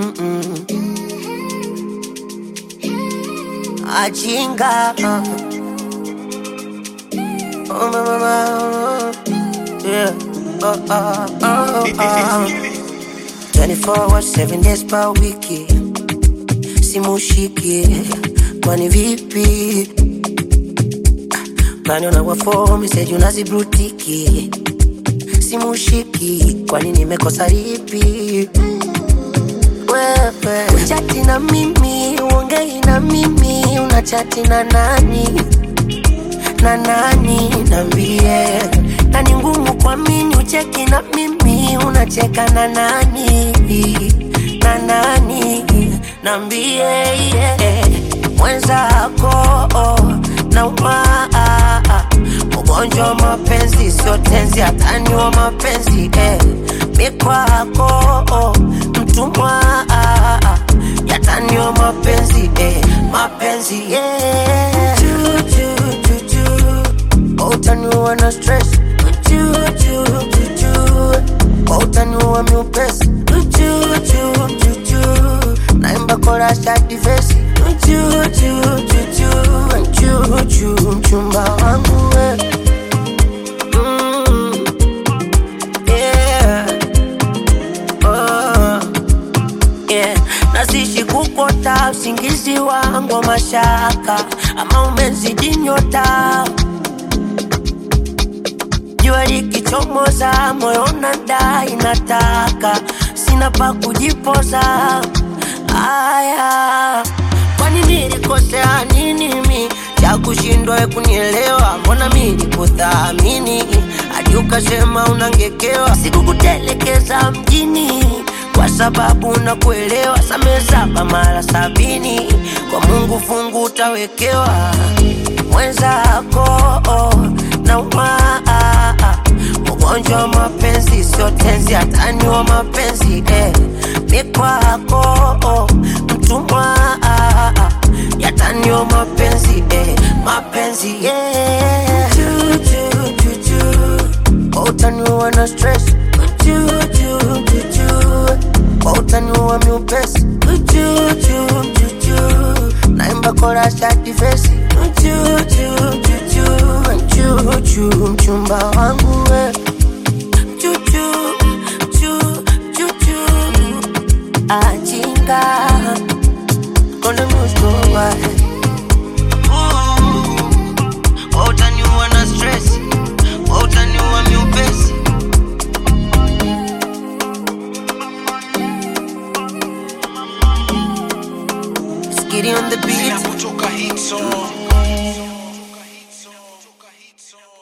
Mm-mm. Ajinga. Oh, my, my, my. Yeah. Oh, oh, oh, oh. 24 hours, 7 days per wiki. Simushiki. Kwani vipi? Naniona wa form, said unazibrutiki. Simushiki. Kwani nimekosa lipi? wewe uchati na mimi uongei na mimi unachati na nani na nani nambie na ni ngumu kwa mini ucheki na mimi unacheka na nani na nani nambie yeah. mwenzako na umaa ugonjwa wa mapenzi sio tenzi hatani wa mapenzi eh. mikwako mtumwa yatani wa mapenzi eh. mapenzi yeah. Choo, choo, choo, choo. utaniua na stress Choo, choo, choo, choo. utaniua miupesi Choo, choo, choo, choo. naimba korasha divesi Choo, choo, choo, choo. Choo, choo, mchumba wangu we. Mm, yeah. Oh, yeah. Nazishi kukota usingizi wangu wa mashaka, ama umezidi nyota. Jua likichomoza, moyo unadai nataka, sina pa kujipoza. Aya, kwani nilikosea nini mi cha kushindwa we kunielewa? Mbona mi nikuthamini hadi ukasema unangekewa? Sikukutelekeza mjini kwa sababu nakuelewa. Samehe saba mara sabini, kwa Mungu fungu utawekewa. Mwenzako na umaa ugonjwa wa mapenzi sio tenzi, hatani wa mapenzi eh. Mikwako mtumwa yatani wa mapenzi eh. mapenzi yeah. Choo, choo, choo, choo. utaniua na stress Choo, choo, choo, choo. utaniua miupesi Choo, choo, choo, choo. naimba korasha divesi Choo, choo, choo, choo. Choo, choo, mchumba wangu we Choo, choo, choo, choo, choo. ajinga konde muskowa utaniua na stress utaniua miupesi Skitty on the beat kutoka hit song